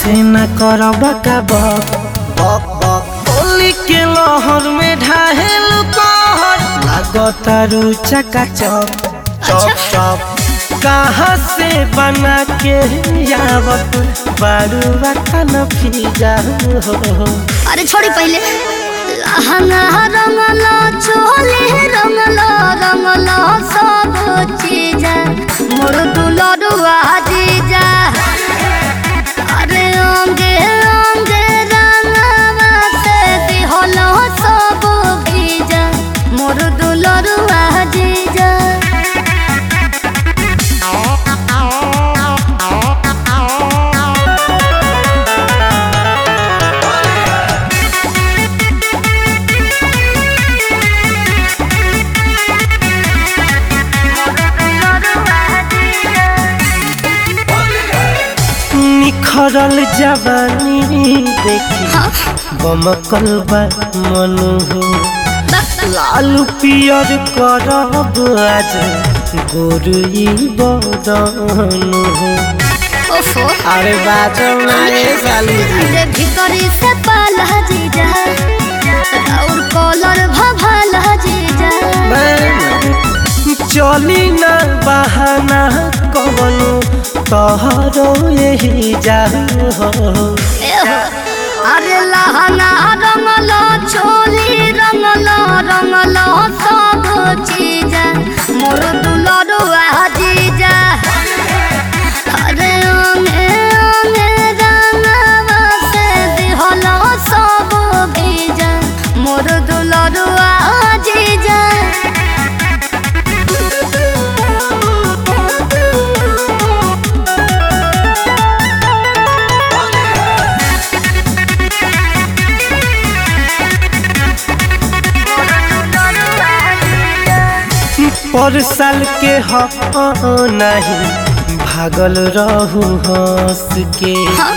ऐसे न करब का बक बक बक होली के लहर में ढाहेल कहर लागतारू चका चक चप चप कहाँ से बना के आवत बारूआ खाना फिजा हो अरे छोड़ी पहले लहंगा रंगला चोले रंगला रंगला सब चीज मोर दुलरुआ जीजा अरे अंगे अंगे रंगवा से दिहलो सब भीजा मोर दुलरुआ जीजा निखरल जवानी देखी हाँ बमकल बा मनु हो बस लाल पियर करब आज गोरुई बदन हो ओफो अरे बाजो ना रे साली जी रे भीतरी से पाला जीजा और कॉलर भभाला जीजा चली ना बहाना कवनो तहरो यही जा हो एहो, अरे लहंगा रंगलो चोली रंगलो रंगलो सब चीज मोर दुलरुआ जीजा अरे ओंगे ओंगे रंगवा से दिहलो सब भीजा मोर दुलरुआ जीजा पर साल के हो नहीं भागल रहू हंस के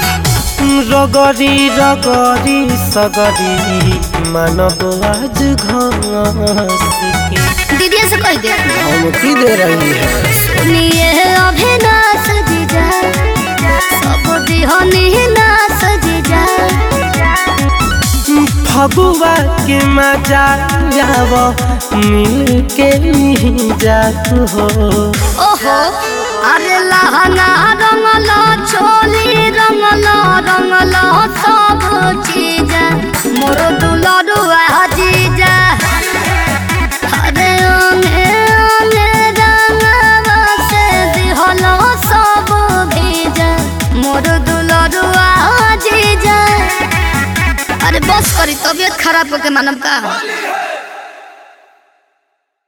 रगरी रगरी सगरी मानव आज घस के दीदी से कह दे धमकी दे रही है सुनिए अभिनाश जीजा सब दिहनी नाश जीजा फगुआ के मजा जाव मिल के जात हो ओहो अरे लहंगा रंगलो चोली रंगलो रंगलो सब चीज मोर दुलरुआ जीजा अरे ओंगे ओंगे रंगवा से दिहलो सब भीजा मोर दुलरुआ जीजा अरे बस करी तबीयत खराब होके मानम का